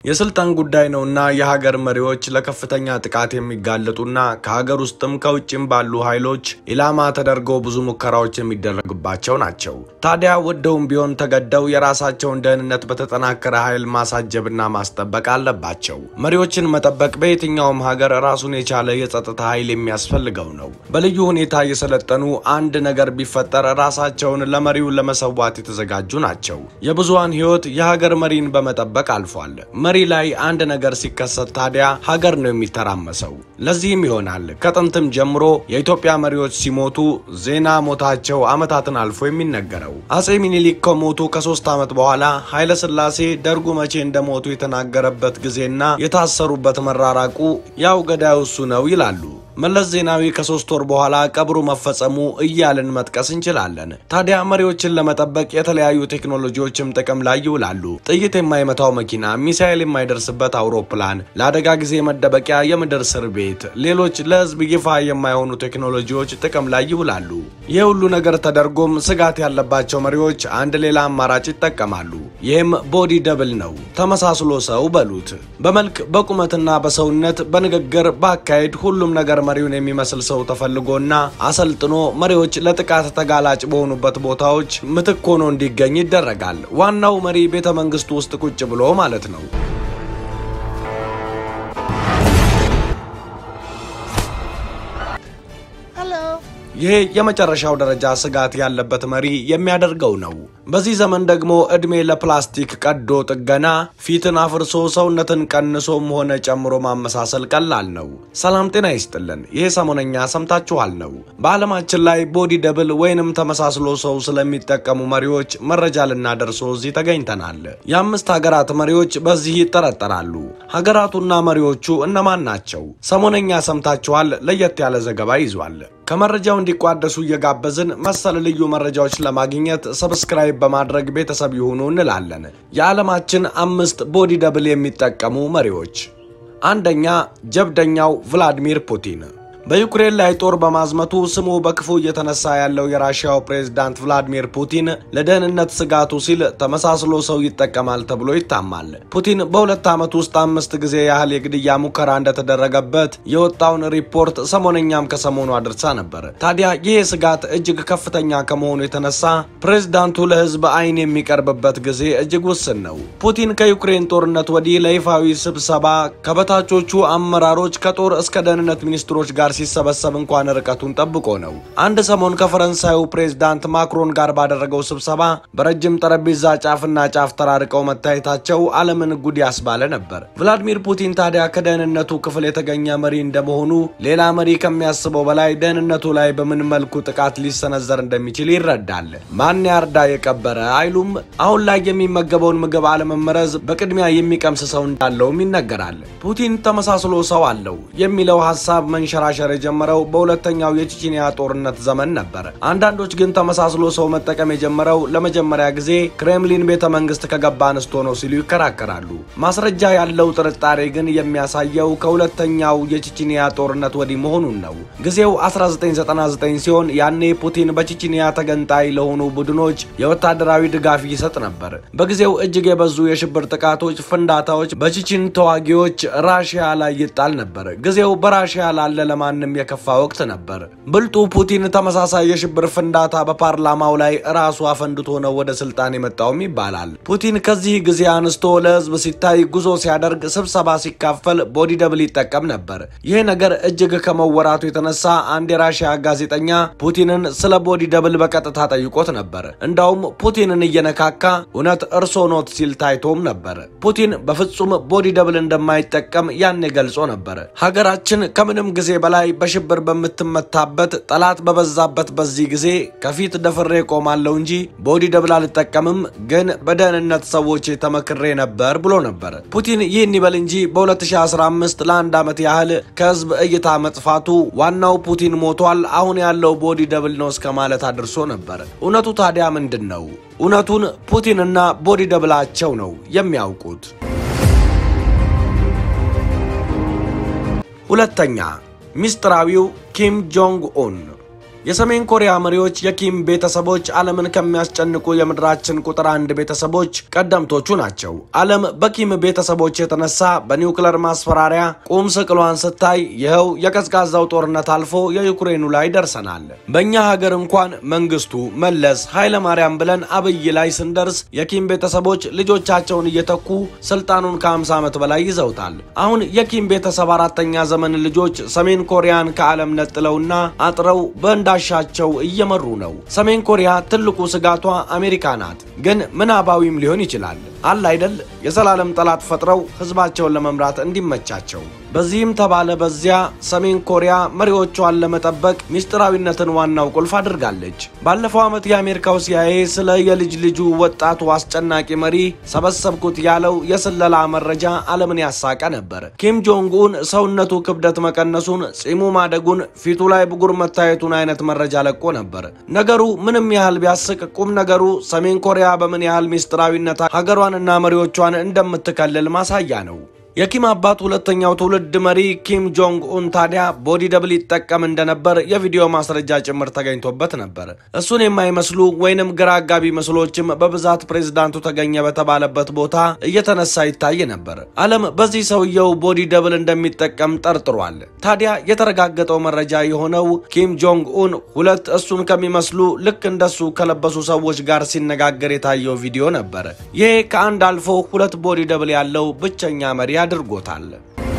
የስልጣን ጉዳይ ነውና የሀገር መሪዎች ለከፍተኛ ጥቃት የሚጋለጡና ከሀገር ውስጥም ከውጭም ባሉ ኃይሎች ኢላማ ተደርገው ብዙ ሙከራዎች የሚደረግባቸው ናቸው። ታዲያ ወደውም ቢሆን ተገደው የራሳቸውን ደህንነት በተጠናከረ ኃይል ማሳጀብና ማስጠበቅ አለባቸው። መሪዎችን መጠበቅ በየትኛውም ሀገር ራሱን የቻለ የጸጥታ ኃይል የሚያስፈልገው ነው። በልዩ ሁኔታ የሰለጠኑ አንድ ነገር ቢፈጠር ራሳቸውን ለመሪው ለመሰዋት የተዘጋጁ ናቸው። የብዙሃን ሕይወት የሀገር መሪን በመጠበቅ አልፏል። መሪ ላይ አንድ ነገር ሲከሰት ታዲያ ሀገር ነው የሚተራመሰው። ለዚህም ይሆናል ከጥንትም ጀምሮ የኢትዮጵያ መሪዎች ሲሞቱ ዜና ሞታቸው ዓመታትን አልፎ የሚነገረው። አጼ ሚኒሊክ ከሞቱ ከሶስት ዓመት በኋላ ኃይለ ሥላሴ ደርጉ መቼ እንደሞቱ የተናገረበት ጊዜና የታሰሩበት መራራቁ ያው ገዳዩ እሱ ነው ይላሉ። መለስ ዜናዊ ከሶስት ወር በኋላ ቀብሩ መፈጸሙ እያልን መጥቀስ እንችላለን። ታዲያ መሪዎችን ለመጠበቅ የተለያዩ ቴክኖሎጂዎችም ጥቅም ላይ ይውላሉ። ጥይት የማይመታው መኪና፣ ሚሳኤል የማይደርስበት አውሮፕላን፣ ለአደጋ ጊዜ መደበቂያ የምድር እስር ቤት፣ ሌሎች ለሕዝብ ይፋ የማይሆኑ ቴክኖሎጂዎች ጥቅም ላይ ይውላሉ። ይህ ሁሉ ነገር ተደርጎም ስጋት ያለባቸው መሪዎች አንድ ሌላ አማራጭ ይጠቀማሉ። ይህም ቦዲ ደብል ነው። ተመሳስሎ ሰው በሉት። በመልክ በቁመትና በሰውነት በንግግር በአካሄድ ሁሉም ነገር መሪውን የሚመስል ሰው ተፈልጎና አሰልጥኖ መሪዎች ለጥቃት ተጋላጭ በሆኑበት ቦታዎች ምትክ ሆኖ እንዲገኝ ይደረጋል። ዋናው መሪ ቤተ መንግስቱ ውስጥ ቁጭ ብሎ ማለት ነው። ይሄ የመጨረሻው ደረጃ ስጋት ያለበት መሪ የሚያደርገው ነው። በዚህ ዘመን ደግሞ እድሜ ለፕላስቲክ ቀዶ ጥገና ፊትን አፍርሶ ሰውነትን ቀንሶም ሆነ ጨምሮ ማመሳሰል ቀላል ነው። ሰላም ጤና ይስጥልን። ይሄ ሰሞነኛ ሰምታችኋል ነው። በዓለማችን ላይ ቦዲ ደብል ወይንም ተመሳስሎ ሰው ስለሚጠቀሙ መሪዎች መረጃ ልናደርሶ እዚህ ተገኝተናል። የአምስት ሀገራት መሪዎች በዚህ ይጠረጠራሉ። ሀገራቱና መሪዎቹ እነማን ናቸው? ሰሞነኛ ሰምታችኋል። ለየት ያለ ዘገባ ይዟል። ከመረጃው እንዲቋደሱ እየጋበዝን መሰል ልዩ መረጃዎች ለማግኘት ሰብስክራይብ በማድረግ ቤተሰብ ይሁኑ እንላለን። የዓለማችን አምስት ቦዲ ደብል የሚጠቀሙ መሪዎች፣ አንደኛ ጀብደኛው ቭላዲሚር ፑቲን። በዩክሬን ላይ ጦር በማዝመቱ ስሙ በክፉ እየተነሳ ያለው የራሽያው ፕሬዝዳንት ቭላዲሚር ፑቲን ለደህንነት ስጋቱ ሲል ተመሳስሎ ሰው ይጠቀማል ተብሎ ይታማል። ፑቲን በሁለት ዓመት ውስጥ አምስት ጊዜ ያህል የግድያ ሙከራ እንደተደረገበት የወጣውን ሪፖርት ሰሞነኛም ከሰሞኑ አድርሳ ነበር። ታዲያ ይህ ስጋት እጅግ ከፍተኛ ከመሆኑ የተነሳ ፕሬዝዳንቱ ለሕዝብ ዓይን የሚቀርብበት ጊዜ እጅግ ውስን ነው። ፑቲን ከዩክሬን ጦርነት ወዲህ ለይፋዊ ስብሰባ ከበታቾቹ አመራሮች ከጦር እስከ ደህንነት ሚኒስትሮች ጋር ሲሰበሰብ እንኳን ርቀቱን ጠብቆ ነው። አንድ ሰሞን ከፈረንሳዩ ፕሬዝዳንት ማክሮን ጋር ባደረገው ስብሰባ በረጅም ጠረጴዛ ጫፍና ጫፍ ተራርቀው መታየታቸው ዓለምን ጉድ ያስባለ ነበር። ቭላዲሚር ፑቲን ታዲያ ከደህንነቱ ክፍል የተገኘ መሪ እንደመሆኑ ሌላ መሪ ከሚያስበው በላይ ደህንነቱ ላይ በምን መልኩ ጥቃት ሊሰነዘር እንደሚችል ይረዳል። ማን ያርዳ የቀበረ አይሉም። አሁን ላይ የሚመገበውን ምግብ አለመመረዝ በቅድሚያ የሚቀምስ ሰው እንዳለውም ይነገራል። ፑቲን ተመሳስሎ ሰው አለው የሚለው ሀሳብ መንሸራሸር የጀመረው በሁለተኛው የቼቼንያ ጦርነት ዘመን ነበር። አንዳንዶች ግን ተመሳስሎ ሰው መጠቀም የጀመረው ለመጀመሪያ ጊዜ ክሬምሊን ቤተ መንግስት ከገባ አንስቶ ነው ሲሉ ይከራከራሉ። ማስረጃ ያለው ጥርጣሬ ግን የሚያሳየው ከሁለተኛው የቼቼንያ ጦርነት ወዲህ መሆኑን ነው። ጊዜው 1999 ሲሆን ያኔ ፑቲን በቼቼንያ ተገንጣይ ለሆኑ ቡድኖች የወታደራዊ ድጋፍ ይሰጥ ነበር። በጊዜው እጅግ የበዙ የሽብር ጥቃቶች፣ ፍንዳታዎች በቼቼን ተዋጊዎች ራሽያ ላይ ይጣል ነበር። ጊዜው በራሽያ ላለ ለማንም የከፋ ወቅት ነበር። ብልጡ ፑቲን ተመሳሳይ የሽብር ፍንዳታ በፓርላማው ላይ ራሱ አፈንድቶ ነው ወደ ስልጣን የመጣውም ይባላል። ፑቲን ከዚህ ጊዜ አንስቶ ለህዝብ ሲታይ ጉዞ ሲያደርግ፣ ስብሰባ ሲካፈል ቦዲ ደብል ይጠቀም ነበር። ይህ ነገር እጅግ ከመወራቱ የተነሳ አንድ የራሽያ ጋዜጠኛ ፑቲንን ስለ ቦዲ ደብል በቀጥታ ጠይቆት ነበር። እንዳውም ፑቲንን እየነካካ እውነት እርሶ ኖት ሲል ታይቶም ነበር። ፑቲን በፍጹም ቦዲ ደብል እንደማይጠቀም ያኔ ገልጾ ነበር። ሀገራችን ከምንም ጊዜ በላይ በሽብር በምትመታበት ጠላት በበዛበት በዚህ ጊዜ ከፊት ደፍሬ ቆማለሁ እንጂ ቦዲ ደብል አልጠቀምም፣ ግን በደህንነት ሰዎች ተመክሬ ነበር ብሎ ነበር። ፑቲን ይህን ይበል እንጂ በ2015 ለአንድ ዓመት ያህል ከህዝብ እይታ መጥፋቱ ዋናው ፑቲን ሞቷል፣ አሁን ያለው ቦዲ ደብል ነው እስከ ማለት አድርሶ ነበር። እውነቱ ታዲያ ምንድን ነው? እውነቱን ፑቲንና ቦዲ ደብላቸው ነው የሚያውቁት። ሁለተኛ ሚስጥራዊው ኪም ጆንግ ኡን የሰሜን ኮሪያ መሪዎች የኪም ቤተሰቦች ዓለምን ከሚያስጨንቁ የምድራችን ቁጥር አንድ ቤተሰቦች ቀደምቶቹ ናቸው። ዓለም በኪም ቤተሰቦች የተነሳ በኒውክለር ማስፈራሪያ ቁም ስቅሏን ስታይ ይኸው የቀዝቃዛው ጦርነት አልፎ የዩክሬኑ ላይ ደርሰናል። በእኛ ሀገር እንኳን መንግስቱ መለስ ኃይለ ማርያም ብለን አብይ ላይ ስንደርስ የኪም ቤተሰቦች ልጆቻቸውን እየተኩ ስልጣኑን ከ50 ዓመት በላይ ይዘውታል። አሁን የኪም ቤተሰብ አራተኛ ዘመን ልጆች ሰሜን ኮሪያን ከዓለም ነጥለውና አጥረው በእንዳሻቸው እየመሩ ነው። ሰሜን ኮሪያ ትልቁ ስጋቷ አሜሪካ ናት። ግን ምናባዊም ሊሆን ይችላል አለ አይደል? የዘላለም ጠላት ፈጥረው ህዝባቸውን ለመምራት እንዲመቻቸው። በዚህም ተባለ በዚያ ሰሜን ኮሪያ መሪዎቿን ለመጠበቅ ሚስጥራዊነትን ዋናው ቁልፍ አድርጋለች። ባለፈው ዓመት የአሜሪካው ሲአይኤ ስለ የልጅ ልጁ ወጣቱ አስጨናቂ መሪ ሰበሰብኩት ያለው የስለላ መረጃ ዓለምን ያሳቀ ነበር። ኪም ጆንግ ኡን ሰውነቱ ክብደት መቀነሱን፣ ጺሙ ማደጉን፣ ፊቱ ላይ ብጉር መታየቱን አይነት መረጃ ለቆ ነበር። ነገሩ ምንም ያህል ቢያስቅ ቁም ነገሩ ሰሜን ኮሪያ በምን ያህል ሚስጥራዊነት ሀገሯንና መሪዎቿን እንደምትከልል ማሳያ ነው። የኪም አባት ሁለተኛው ትውልድ መሪ ኪም ጆንግ ኡን ታዲያ ቦዲ ደብል ይጠቀም እንደነበር የቪዲዮ ማስረጃ ጭምር ተገኝቶበት ነበር። እሱን የማይመስሉ ወይንም ግራ አጋቢ ምስሎችም በብዛት ፕሬዝዳንቱ ተገኘ በተባለበት ቦታ እየተነሳ ይታይ ነበር። ዓለም በዚህ ሰውየው ቦዲ ደብል እንደሚጠቀም ጠርጥሯል። ታዲያ የተረጋገጠው መረጃ የሆነው ኪም ጆንግ ኡን ሁለት እሱን ከሚመስሉ ልክ እንደሱ ከለበሱ ሰዎች ጋር ሲነጋገር የታየው ቪዲዮ ነበር። ይሄ ከአንድ አልፎ ሁለት ቦዲ ደብል ያለው ብቸኛ መሪ አድርጎታል።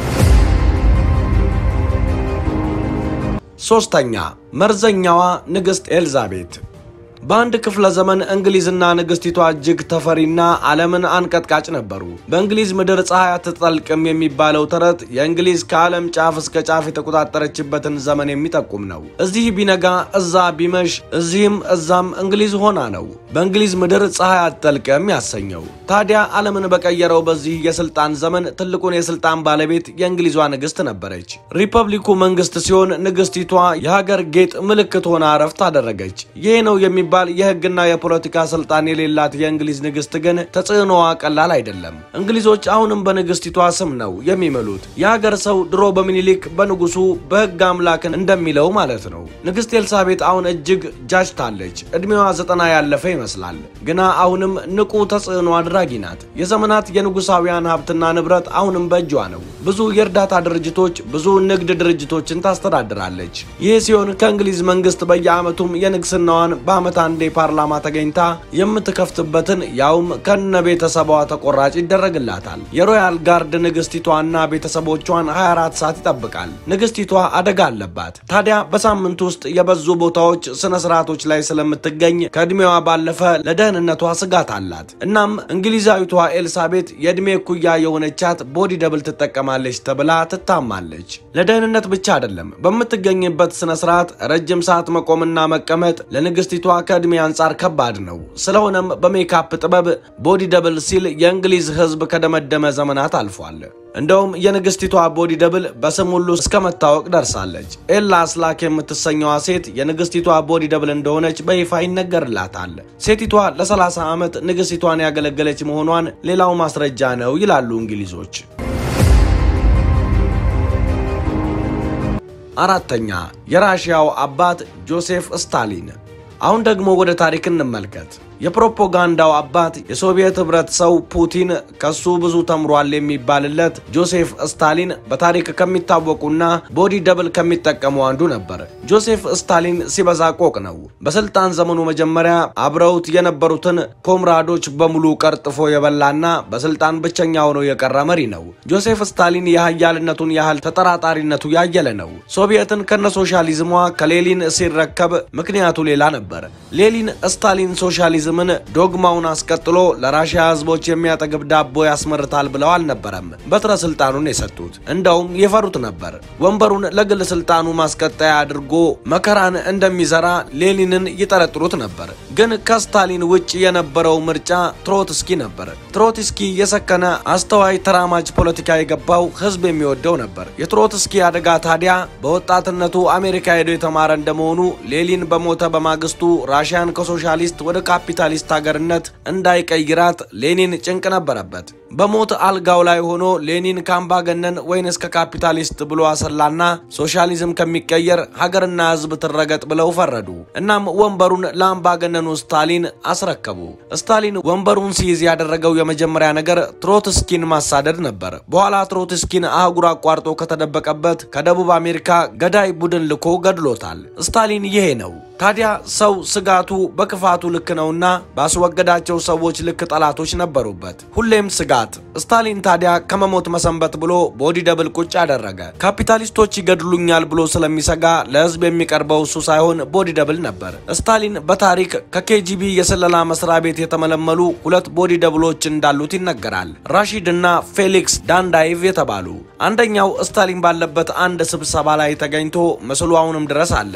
ሶስተኛ መርዘኛዋ ንግሥት ኤልዛቤት በአንድ ክፍለ ዘመን እንግሊዝና ንግስቲቷ እጅግ ተፈሪና ዓለምን አንቀጥቃጭ ነበሩ። በእንግሊዝ ምድር ፀሐይ አትጠልቅም የሚባለው ተረት የእንግሊዝ ከዓለም ጫፍ እስከ ጫፍ የተቆጣጠረችበትን ዘመን የሚጠቁም ነው። እዚህ ቢነጋ እዛ ቢመሽ፣ እዚህም እዛም እንግሊዝ ሆና ነው በእንግሊዝ ምድር ፀሐይ አትጠልቅም ያሰኘው። ታዲያ ዓለምን በቀየረው በዚህ የስልጣን ዘመን ትልቁን የስልጣን ባለቤት የእንግሊዟ ንግስት ነበረች። ሪፐብሊኩ መንግስት ሲሆን ንግስቲቷ የሀገር ጌጥ ምልክት ሆና እረፍት አደረገች። ይህ ነው የሚባል የህግና የፖለቲካ ስልጣን የሌላት የእንግሊዝ ንግስት ግን ተጽዕኖዋ ቀላል አይደለም። እንግሊዞች አሁንም በንግስቲቷ ስም ነው የሚምሉት። የሀገር ሰው ድሮ በሚኒሊክ በንጉሱ በህግ አምላክን እንደሚለው ማለት ነው። ንግስት ኤልሳቤጥ አሁን እጅግ ጃጅታለች። እድሜዋ ዘጠና ያለፈ ይመስላል። ግና አሁንም ንቁ ተጽዕኖ አድራጊ ናት። የዘመናት የንጉሳውያን ሀብትና ንብረት አሁንም በእጇ ነው። ብዙ የእርዳታ ድርጅቶች፣ ብዙ ንግድ ድርጅቶችን ታስተዳድራለች። ይህ ሲሆን ከእንግሊዝ መንግስት በየዓመቱም የንግስናዋን በዓመት አንዴ ፓርላማ ተገኝታ የምትከፍትበትን ያውም ከነ ቤተሰቧ ተቆራጭ ይደረግላታል። የሮያል ጋርድ ንግስቲቷና ቤተሰቦቿን 24 ሰዓት ይጠብቃል። ንግስቲቷ አደጋ አለባት። ታዲያ በሳምንት ውስጥ የበዙ ቦታዎች፣ ስነ ስርዓቶች ላይ ስለምትገኝ ከእድሜዋ ባለፈ ለደህንነቷ ስጋት አላት። እናም እንግሊዛዊቷ ኤልሳቤት የዕድሜ እኩያ የሆነቻት ቦዲ ደብል ትጠቀማለች ተብላ ትታማለች። ለደህንነት ብቻ አይደለም፣ በምትገኝበት ስነ ስርዓት ረጅም ሰዓት መቆምና መቀመጥ ለንግስቲቷ ከዕድሜ አንጻር ከባድ ነው። ስለሆነም በሜካፕ ጥበብ ቦዲ ደብል ሲል የእንግሊዝ ሕዝብ ከደመደመ ዘመናት አልፏል። እንደውም የንግስቲቷ ቦዲ ደብል በስም ሁሉ እስከ መታወቅ ደርሳለች። ኤላ አስላክ የምትሰኘዋ ሴት የንግስቲቷ ቦዲ ደብል እንደሆነች በይፋ ይነገርላታል። ሴቲቷ ለ30 ዓመት ንግስቲቷን ያገለገለች መሆኗን ሌላው ማስረጃ ነው ይላሉ እንግሊዞች። አራተኛ የራሽያው አባት ጆሴፍ ስታሊን። አሁን ደግሞ ወደ ታሪክ እንመልከት። የፕሮፓጋንዳው አባት የሶቪየት ህብረት ሰው ፑቲን ከሱ ብዙ ተምሯል የሚባልለት ጆሴፍ ስታሊን በታሪክ ከሚታወቁና ቦዲ ደብል ከሚጠቀሙ አንዱ ነበር። ጆሴፍ ስታሊን ሲበዛ ቆቅ ነው። በስልጣን ዘመኑ መጀመሪያ አብረውት የነበሩትን ኮምራዶች በሙሉ ቀርጥፎ የበላና በስልጣን ብቸኛ ሆኖ የቀረ መሪ ነው። ጆሴፍ ስታሊን የሀያልነቱን ያህል ተጠራጣሪነቱ ያየለ ነው። ሶቪየትን ከነ ሶሻሊዝሟ ከሌሊን ሲረከብ ምክንያቱ ሌላ ነበር። ሌሊን ስታሊን ሶሻሊዝም ምን ዶግማውን አስቀጥሎ ለራሽያ ህዝቦች የሚያጠግብ ዳቦ ያስመርታል ብለው አልነበረም በትረ ስልጣኑን የሰጡት። እንደውም የፈሩት ነበር። ወንበሩን ለግል ስልጣኑ ማስቀጠያ አድርጎ መከራን እንደሚዘራ ሌኒንን ይጠረጥሩት ነበር። ግን ከስታሊን ውጭ የነበረው ምርጫ ትሮትስኪ ነበር። ትሮትስኪ የሰከነ አስተዋይ፣ ተራማጅ ፖለቲካ የገባው ህዝብ የሚወደው ነበር። የትሮትስኪ አደጋ ታዲያ በወጣትነቱ አሜሪካ ሄዶ የተማረ እንደመሆኑ ሌኒን በሞተ በማግስቱ ራሽያን ከሶሻሊስት ወደ ካፒታሊስት ሀገርነት እንዳይቀይራት ሌኒን ጭንቅ ነበረበት። በሞት አልጋው ላይ ሆኖ ሌኒን ከአምባገነን ወይንስ ከካፒታሊስት ብሎ አሰላና ሶሻሊዝም ከሚቀየር ሀገርና ሕዝብ ትረገጥ ብለው ፈረዱ። እናም ወንበሩን ለአምባገነኑ ስታሊን አስረከቡ። ስታሊን ወንበሩን ሲይዝ ያደረገው የመጀመሪያ ነገር ትሮትስኪን ማሳደድ ነበር። በኋላ ትሮትስኪን አህጉር አቋርጦ ከተደበቀበት ከደቡብ አሜሪካ ገዳይ ቡድን ልኮ ገድሎታል። ስታሊን ይሄ ነው። ታዲያ ሰው ስጋቱ በክፋቱ ልክ ነውና ባስወገዳቸው ሰዎች ልክ ጠላቶች ነበሩበት። ሁሌም ስጋት። ስታሊን ታዲያ ከመሞት መሰንበት ብሎ ቦዲ ደብል ቁጭ አደረገ። ካፒታሊስቶች ይገድሉኛል ብሎ ስለሚሰጋ ለህዝብ የሚቀርበው እሱ ሳይሆን ቦዲ ደብል ነበር። ስታሊን በታሪክ ከኬጂቢ የስለላ መስሪያ ቤት የተመለመሉ ሁለት ቦዲ ደብሎች እንዳሉት ይነገራል። ራሺድ እና ፌሊክስ ዳንዳይቭ የተባሉ። አንደኛው ስታሊን ባለበት አንድ ስብሰባ ላይ ተገኝቶ ምስሉ አሁንም ድረስ አለ።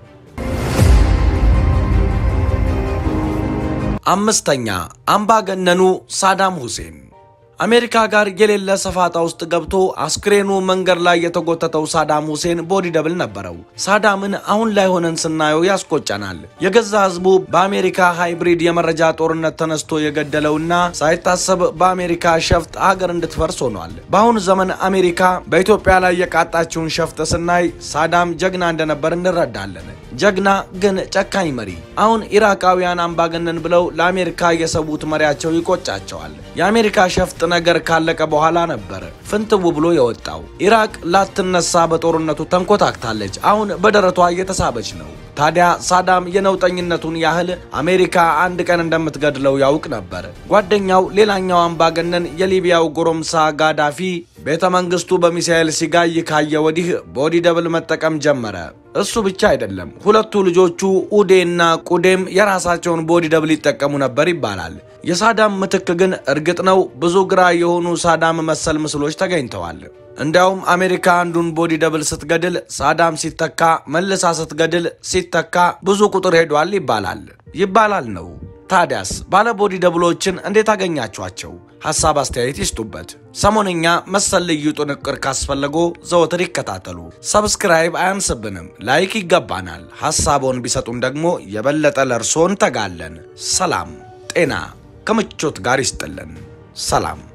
አምስተኛ አምባገነኑ ሳዳም ሁሴን አሜሪካ ጋር የሌለ ሰፋጣ ውስጥ ገብቶ አስክሬኑ መንገድ ላይ የተጎተተው ሳዳም ሁሴን ቦዲ ደብል ነበረው። ሳዳምን አሁን ላይ ሆነን ስናየው ያስቆጨናል። የገዛ ህዝቡ በአሜሪካ ሃይብሪድ የመረጃ ጦርነት ተነስቶ የገደለውና ሳይታሰብ በአሜሪካ ሸፍጥ ሀገር እንድትፈርስ ሆኗል። በአሁኑ ዘመን አሜሪካ በኢትዮጵያ ላይ የቃጣችውን ሸፍጥ ስናይ ሳዳም ጀግና እንደነበር እንረዳለን። ጀግና ግን ጨካኝ መሪ። አሁን ኢራቃውያን አምባገነን ብለው ለአሜሪካ የሰዉት መሪያቸው ይቆጫቸዋል። የአሜሪካ ሸፍጥ ነገር ካለቀ በኋላ ነበር ፍንትው ብሎ የወጣው። ኢራቅ ላትነሳ በጦርነቱ ተንኮታክታለች። አሁን በደረቷ እየተሳበች ነው። ታዲያ ሳዳም የነውጠኝነቱን ያህል አሜሪካ አንድ ቀን እንደምትገድለው ያውቅ ነበር። ጓደኛው ሌላኛው አምባገነን የሊቢያው ጎረምሳ ጋዳፊ ቤተ መንግስቱ በሚሳኤል ሲጋይ ካየ ወዲህ ቦዲ ደብል መጠቀም ጀመረ። እሱ ብቻ አይደለም፣ ሁለቱ ልጆቹ ኡዴና ቁዴም የራሳቸውን ቦዲ ደብል ይጠቀሙ ነበር ይባላል። የሳዳም ምትክ ግን እርግጥ ነው ብዙ ግራ የሆኑ ሳዳም መሰል ምስሎች ተገኝተዋል። እንዲያውም አሜሪካ አንዱን ቦዲ ደብል ስትገድል ሳዳም ሲተካ መልሳ ስትገድል ሲተካ ብዙ ቁጥር ሄዷል ይባላል ይባላል ነው። ታዲያስ ባለ ቦዲ ደብሎችን እንዴት አገኛችኋቸው? ሐሳብ አስተያየት ይስጡበት። ሰሞነኛ መሰል ልዩ ጥንቅር ካስፈለጎ ዘወትር ይከታተሉ። ሰብስክራይብ አያንስብንም፣ ላይክ ይገባናል። ሐሳቦን ቢሰጡን ደግሞ የበለጠ ለእርሶ እንተጋለን። ሰላም ጤና ከምቾት ጋር ይስጥልን። ሰላም